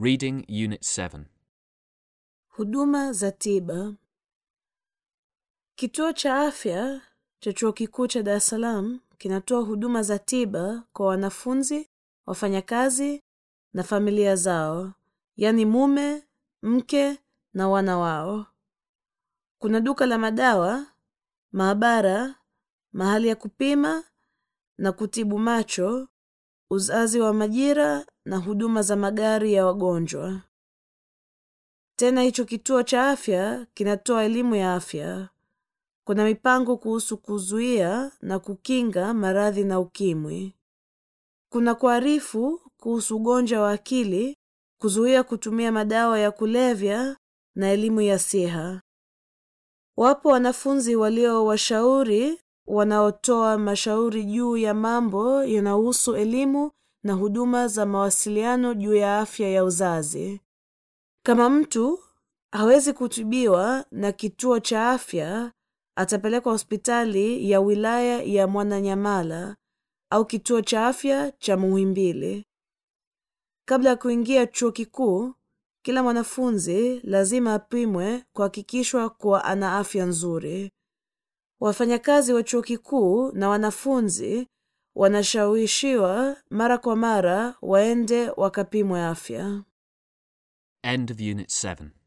Reading Unit 7. Huduma za tiba. Kituo cha afya cha Chuo Kikuu cha Dar es Salaam kinatoa huduma za tiba kwa wanafunzi, wafanyakazi na familia zao, yaani mume, mke na wana wao. Kuna duka la madawa, maabara, mahali ya kupima na kutibu macho, uzazi wa majira na huduma za magari ya wagonjwa. Tena hicho kituo cha afya kinatoa elimu ya afya. Kuna mipango kuhusu kuzuia na kukinga maradhi na ukimwi. Kuna kuarifu kuhusu ugonjwa wa akili, kuzuia kutumia madawa ya kulevya na elimu ya siha. Wapo wanafunzi walio washauri wanaotoa mashauri juu ya mambo yanayohusu elimu na huduma za mawasiliano juu ya afya ya uzazi. Kama mtu hawezi kutibiwa na kituo cha afya, atapelekwa hospitali ya wilaya ya Mwananyamala au kituo cha afya cha Muhimbili. Kabla ya kuingia chuo kikuu, kila mwanafunzi lazima apimwe kuhakikishwa kuwa ana afya nzuri. Wafanyakazi wa chuo kikuu na wanafunzi wanashawishiwa mara kwa mara waende wakapimwe afya. End of Unit 7.